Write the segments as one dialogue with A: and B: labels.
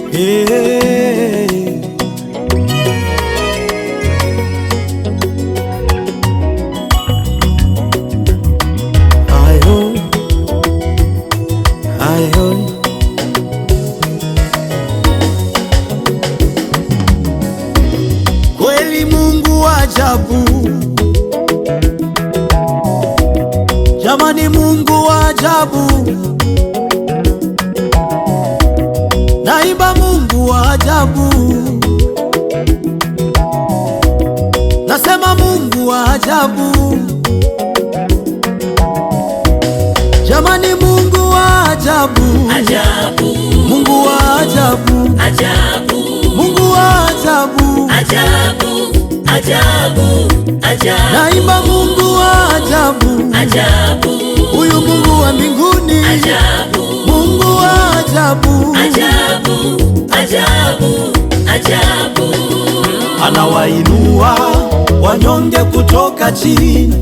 A: Hey. Ayo. Ayo. Kweli Mungu wa ajabu, jamani, Mungu wa ajabu, naimba Mungu wa ajabu, nasema Mungu wa ajabu, jamani, Mungu wa ajabu,
B: Ajabu,
A: Mungu wa ajabu,
B: ajabu,
A: Mungu wa ajabu,
B: ajabu, ajabu, ajabu,
A: naimba Mungu wa ajabu,
B: ajabu,
A: huyu Mungu wa mbinguni,
B: ajabu,
A: Mungu wa ajabu,
B: ajabu, ajabu, ajabu.
A: anawainua wanyonge kutoka chini,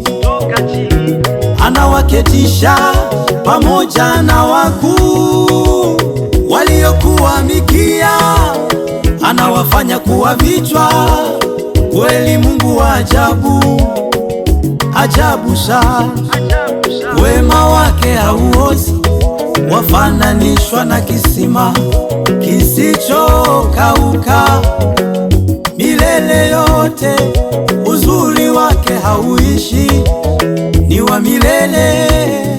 A: anawaketisha pamoja na wakuu waliokuwa mikia, anawafanya kuwa vichwa. Kweli Mungu wa ajabu, ajabu sana, wema wake hauozi, wafananishwa na kisima kisichokauka milele yote. Uzuri wake hauishi, ni wa milele,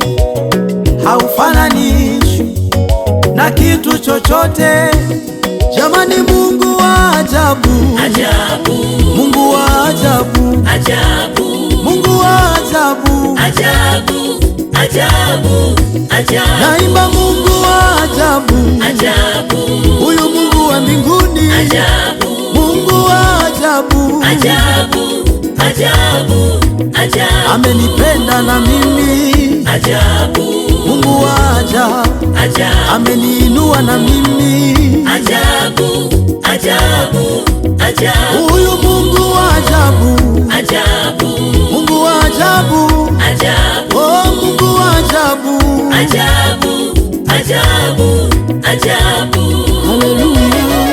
A: haufananishwi na kitu chochote. Jamani, Mungu wa ajabu,
B: Ajabu,
A: Mungu wa ajabu,
B: ajabu,
A: Mungu wa ajabu,
B: ajabu, ajabu, ajabu,
A: naimba Mungu wa ajabu,
B: ajabu,
A: huyu Mungu wa mbinguni,
B: ajabu,
A: Mungu wa ajabu,
B: ajabu, ajabu, ajabu,
A: amenipenda na mimi,
B: ajabu,
A: Mungu wa ajabu,
B: ajabu,
A: ameniinua na mimi,
B: ajabu, ajabu, ajabu,
A: huyu Mungu wa ajabu,
B: ajabu,
A: Mungu wa ajabu,
B: ajabu,
A: oh Mungu wa ajabu,
B: ajabu, ajabu, ajabu.
A: haleluya.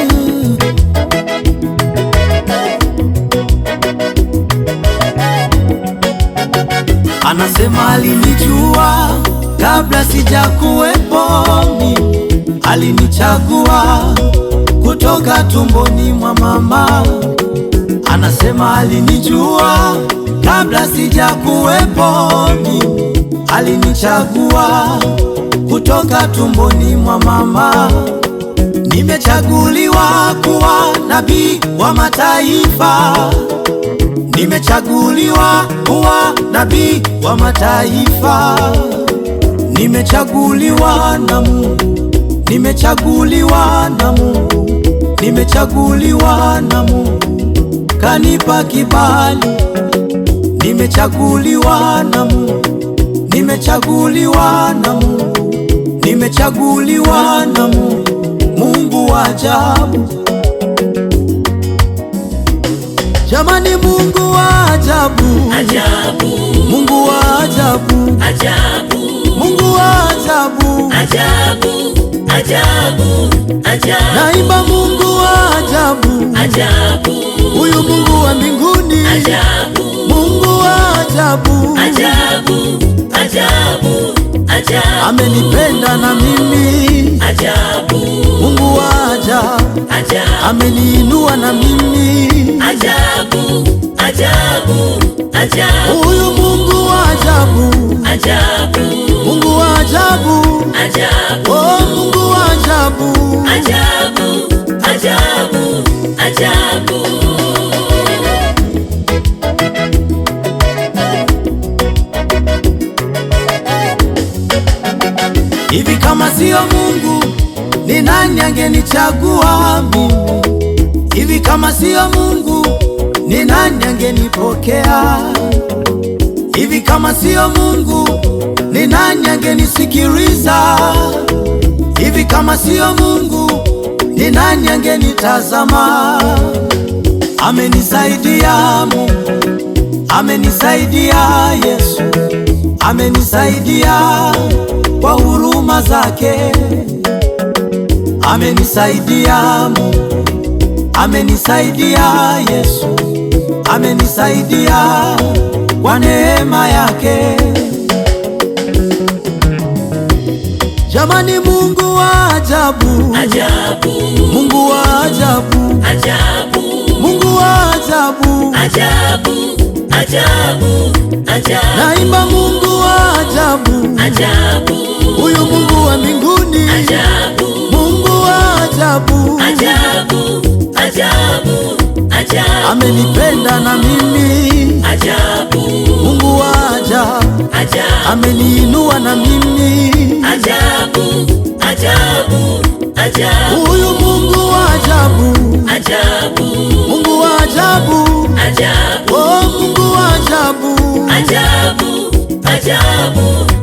A: Anasema alinijua kabla sijakuwepo mimi, alinichagua kutoka tumboni mwa mama. Anasema alinijua kabla sijakuwepo mimi, alinichagua kutoka tumboni mwa mama. Nimechaguliwa kuwa nabii wa mataifa, nimechaguliwa kuwa nabii wa mataifa, nimechaguliwa na Mungu, nimechaguliwa na Mungu, nimechaguliwa na Mungu, kanipa kibali, nimechaguliwa na Mungu, nimechaguliwa na Mungu, nimechaguliwa na Mungu, Mungu wa ajabu. Jamani, Mungu wa ajabu,
B: Ajabu,
A: Mungu wa ajabu,
B: ajabu,
A: Mungu wa ajabu,
B: ajabu, ajabu, ajabu,
A: naimba Mungu wa ajabu,
B: ajabu,
A: huyu Mungu wa mbinguni,
B: ajabu,
A: Mungu wa ajabu,
B: ajabu, ajabu, ajabu,
A: amenipenda na mimi,
B: ajabu,
A: Mungu wa ajabu,
B: ajabu,
A: ameniinua na mimi,
B: ajabu, ajabu, ajabu,
A: huyu Mungu wa ajabu,
B: ajabu,
A: Mungu wa ajabu,
B: ajabu,
A: oh Mungu wa ajabu,
B: ajabu, ajabu, ajabu.
A: hivi kama siyo Mungu ni nani angenichagua mimi? Hivi kama siyo Mungu ni nani angenipokea? Hivi kama siyo Mungu ni nani angenisikiliza? Hivi kama siyo Mungu ni nani angenitazama? Amenisaidia Mungu, amenisaidia Yesu, amenisaidia kwa huruma zake, Amenisaidia Mungu, amenisaidia Yesu, amenisaidia kwa neema yake. Jamani, Mungu wa ajabu,
B: ajabu,
A: Mungu wa ajabu,
B: ajabu,
A: Mungu wa ajabu,
B: ajabu, ajabu, ajabu,
A: naimba Mungu wa ajabu,
B: ajabu,
A: huyu Mungu wa mbinguni,
B: ajabu,
A: Mungu wa ajabu,
B: ajabu, ajabu, ajabu,
A: amenipenda na mimi,
B: ajabu,
A: Mungu wa ajabu,
B: ajabu,
A: ameniinua na mimi,
B: ajabu, ajabu, ajabu,
A: huyu Mungu wa ajabu,
B: ajabu,
A: Mungu wa ajabu,
B: ajabu,
A: oh Mungu wa ajabu,
B: ajabu, ajabu,